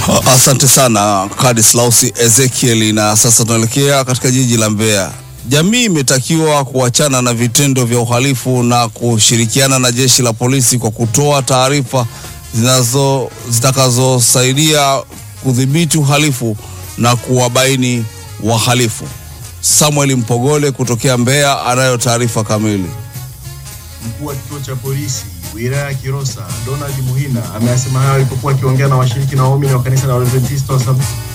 Asante sana Kadislausi Ezekieli. Na sasa tunaelekea katika jiji la Mbeya. Jamii imetakiwa kuachana na vitendo vya uhalifu na kushirikiana na jeshi la polisi kwa kutoa taarifa zinazo zitakazosaidia kudhibiti uhalifu na kuwabaini wahalifu. Samuel Mpogole kutokea Mbeya anayo taarifa kamili. Mkuu wa kituo cha polisi wilaya ya Kilosa Donald Muhina ameyasema hayo alipokuwa akiongea na washiriki na waumini wa kanisa la Waadventista wa Sab-